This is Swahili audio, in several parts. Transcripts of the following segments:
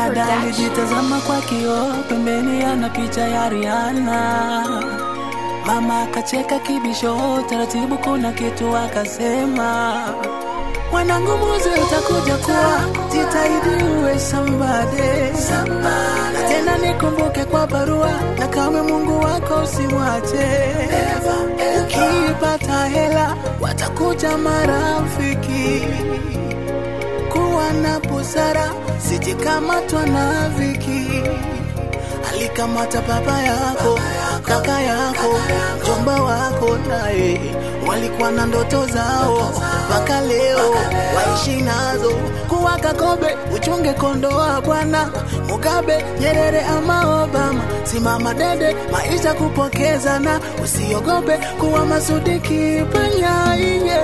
Dada alijitazama kwa kioo, pembeni ana picha ya Rihanna. Mama akacheka kibisho, taratibu kuna kitu akasema, mwanangu muzi utakuja kuwa, jitahidi uwe somebody. Na tena nikumbuke kwa barua, na kama Mungu wako usimwache. Ukipata hela, watakuja marafiki kuwa na busara, sijikamatwa na viki. Alikamata baba yako, kaka yako, jomba wako, naye walikuwa na ndoto zao, mpaka leo waishi nazo. Kuwa Kakobe, uchunge kondoa bwana Mugabe, Nyerere ama Obama, simama dede, maisha kupokezana, usiogope kuwa Masudiki Panyaiye.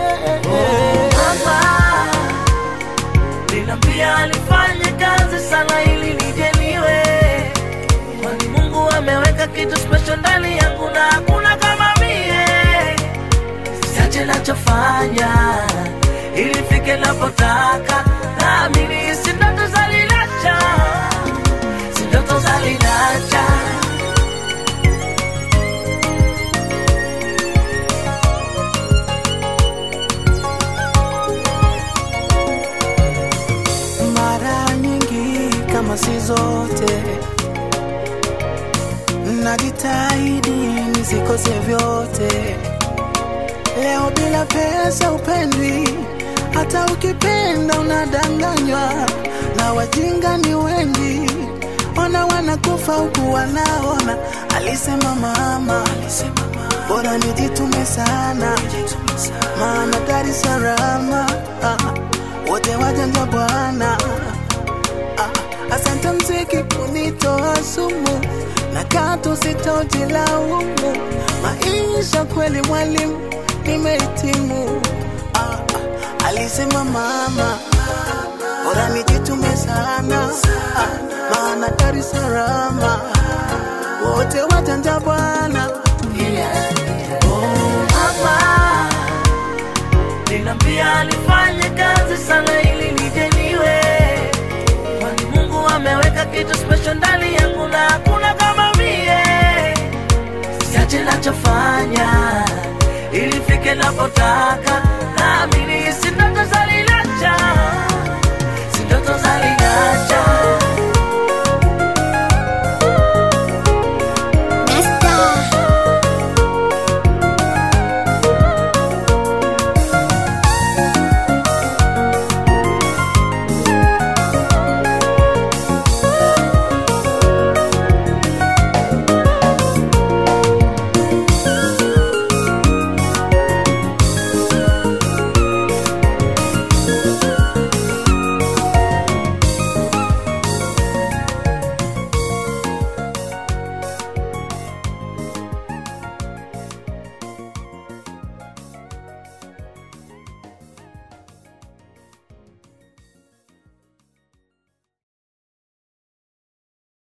Mama Linambia alifanye kazi sana ili nijeliwe, kwani Mungu ameweka kitu special ndani yangu na hakuna kama mie. Siache nachofanya ili fike napotaka, naamini si ndoto za lilacha, si ndoto za lilacha. mara nyingi kama si zote, najitahidi nisikose vyote. Leo bila pesa upendwi, hata ukipenda unadanganywa, na wajinga ni wengi, ona wanakufa huku wanaona. Alisema mama, bora nijitume sana, maana Dar es Salaam ah, wote wajanja bwana. Ah, Asante mziki kunitoa sumu na katu sitojilaumu. Maisha kweli mwalimu, nimehitimu. Ah, ah, alisema mama, bora nijitume sana, ah, maana Dar es Salaam wote wajanja bwana. Mama Linambia alifanye kazi sana ili nijeniwe, kwani Mungu ameweka kitu special ndani yangu na hakuna kama mie. Siache nachofanya ili fike napotaka, naamini si ndoto za lilacha, si ndoto za lilacha.